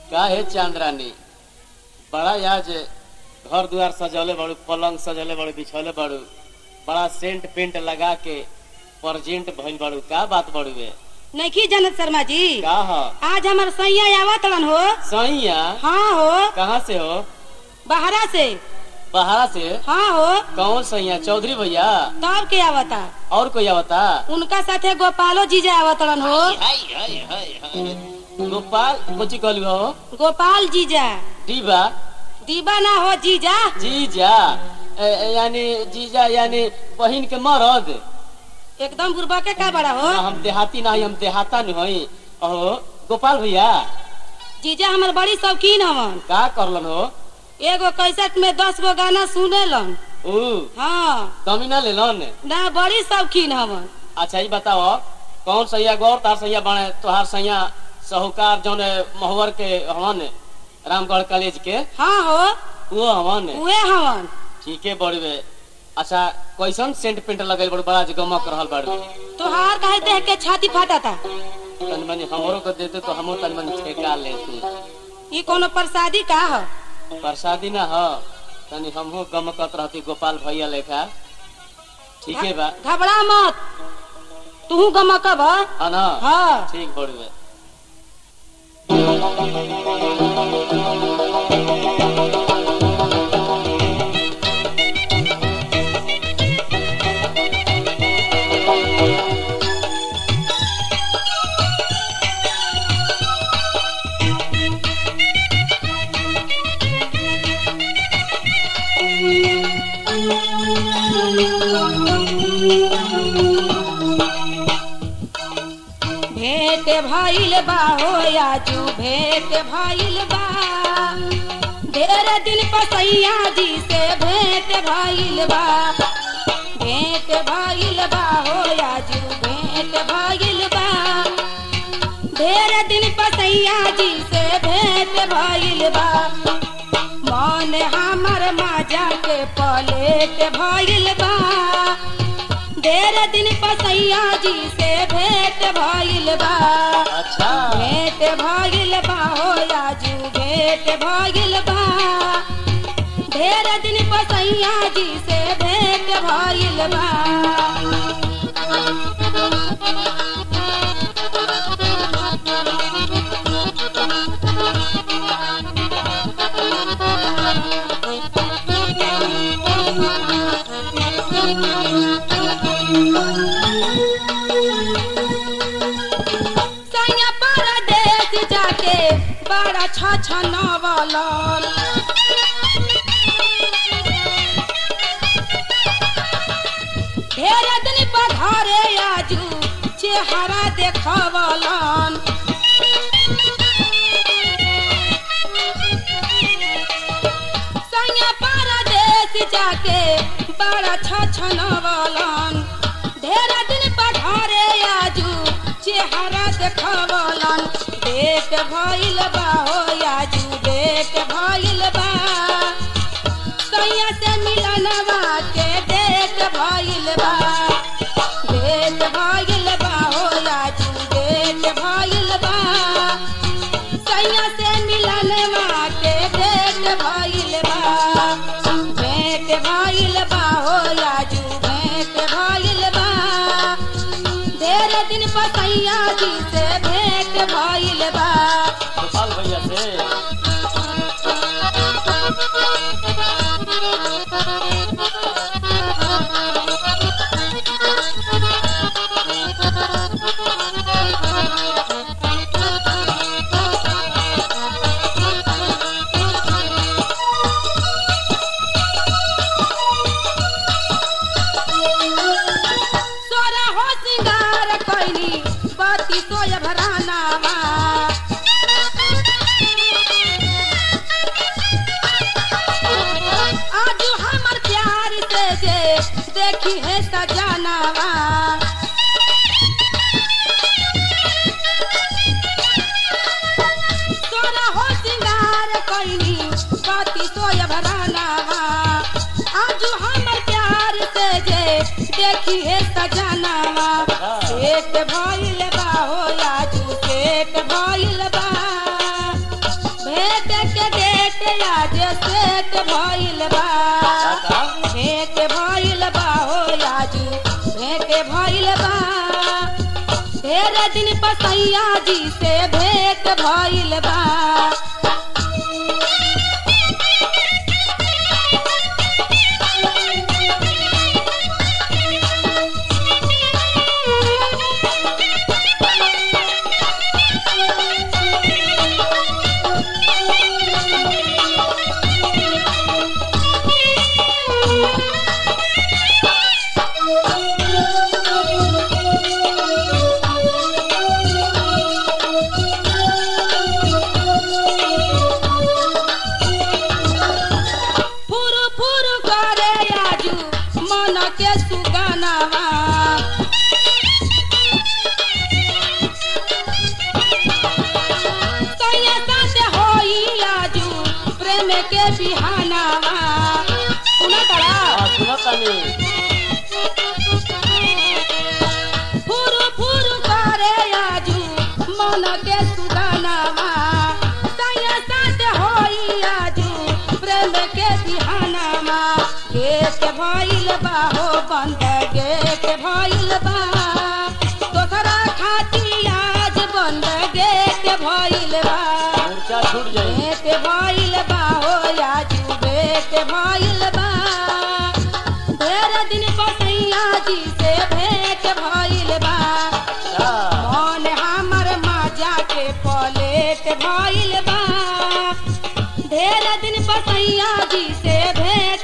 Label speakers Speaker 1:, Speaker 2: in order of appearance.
Speaker 1: का है चांद्रानी बड़ा आज घर द्वार सजौले बड़ू पलंग सजौले बड़ू बिछौले बड़ू बड़ा सेंट पेंट लगा के परजेंट भइल बड़ू का बात बड़ू बे
Speaker 2: नहीं जानत शर्मा जी
Speaker 1: का ह
Speaker 2: आज हमार सैया आवत रहन हो
Speaker 1: सैया
Speaker 2: हाँ हो
Speaker 1: कहाँ से हो
Speaker 2: बाहरा से
Speaker 1: बहारा से
Speaker 2: हाँ हो
Speaker 1: कौन सैया चौधरी भैया
Speaker 2: तब के आवता
Speaker 1: और कोई आवता
Speaker 2: उनका साथे गोपालो जीजा आवत रहन हो
Speaker 1: हाय हाय हाय हाय गोपाल कोची कहलू हो
Speaker 2: गोपाल जीजा
Speaker 1: डीबा
Speaker 2: दीबा ना हो जीजा
Speaker 1: जीजा ए, ए, यानी जीजा यानी बहिन के मरद
Speaker 2: एकदम बुरबा के का बड़ा हो
Speaker 1: ना, हम देहाती ना हई, हम देहाता नहीं हई अहो गोपाल भैया
Speaker 2: जीजा हमार बड़ी शौकीन हवन
Speaker 1: का करलन हो
Speaker 2: एगो कैसेट में दस गो गाना सुनेलन
Speaker 1: ऊ
Speaker 2: हाँ
Speaker 1: कमी ना लेलन
Speaker 2: ना बड़ी शौकीन हवन
Speaker 1: अच्छा ये बताओ कौन सैया गौर तार सैया बने तोहार सैया साहूकार जौन महुवर के हवन रामगढ़ कॉलेज के
Speaker 2: हाँ हो
Speaker 1: वो हवन
Speaker 2: उहे हवन
Speaker 1: ठीक है बड़वे अच्छा कैसन सेंट पेंट लगल बड़ बड़ा जे गमक रहल बड़
Speaker 2: तोहार कहे देख के छाती फाटा था
Speaker 1: तनी मनी हमरो को देते तो हमो तनी मनी ठेका लेती
Speaker 2: ये कोनो प्रसादी का हो
Speaker 1: प्रसादी ना हो तनी हमहू गमकत रहती गोपाल भैया लेखा ठीक है बा
Speaker 2: घबरा मत तू गमकब ह?
Speaker 1: है ना
Speaker 2: हाँ
Speaker 1: ठीक बड़वे
Speaker 2: भेंट भइल बा हो आजू भेंट भइल बा ढेर दिन पसैया जी से भेंट भइल बा भेंट भइल बा हो आजू भेंट भइल बा ढेर दिन पसैया जी से भेंट भइल बा मन हमर माजा के पलेट भइल बा ढेर दिन पसैया जी से भेंट भइल बा
Speaker 1: अच्छा
Speaker 2: भेंट भइल बा हो आजू भेंट भइल बा ढेर दिन पसैया जी से भेंट भइल बा सैया परदेस जाके बड़ा छछनवलन ढेर दिन पर घरे आजू चेहरा देखवलन सैया परदेस जाके बड़ा छछनवलन ढेर दिन पर घरे आजू चेहरा देखवलन देख भइल बा हो आजू देख भइल बा सैया से मिलनवा के देख भइल बा देख भइल बा हो आजू देख भइल बा सैया से मिलनवा के देख भइल बा भेंट भइल बा हो आजू भेंट भइल बा ढेर दिन पसैया जी से भेंट भइल बा
Speaker 1: गोपाल भैया से
Speaker 2: सोरा हो सिंगार कैली बाती सोय भरानावा आज हमर प्यार से जे देखी है सजनावा सोरा हो सिंगार कैली बाती सोय भरानावा आज हमर प्यार से जे देखी है सजनावा पेट भइल बा हो आजू पेट भइल बा भेट आज सेट भइल बा
Speaker 1: का
Speaker 2: भेट भइल बा हो आज भेट भइल बा ढेर दिन पसैया जी से भेट भइल बा फुरु फुरु करे आजू मन के सुगनावा सैया साथे होई आजू प्रेम के बिहानावा सुना तड़ा
Speaker 1: हाँ सुनो तनी
Speaker 2: फुरु फुरु करे आजू मन के सुगनावा सैया साथे होई आजू प्रेम के बिहानावा गेट भइल बा हो बंद गेट भइल बा तोहरा खातिर आज बंद गेट भइल बा
Speaker 1: मूर्छा छूट जाई
Speaker 2: भेट भइल बा हो आजू भेट भइल बा ढेर दिन पसैया जी से भेट भइल बा
Speaker 1: अच्छा
Speaker 2: मन हमर माजा के पलेट भइल बा ढेर दिन पसैया जी से भेट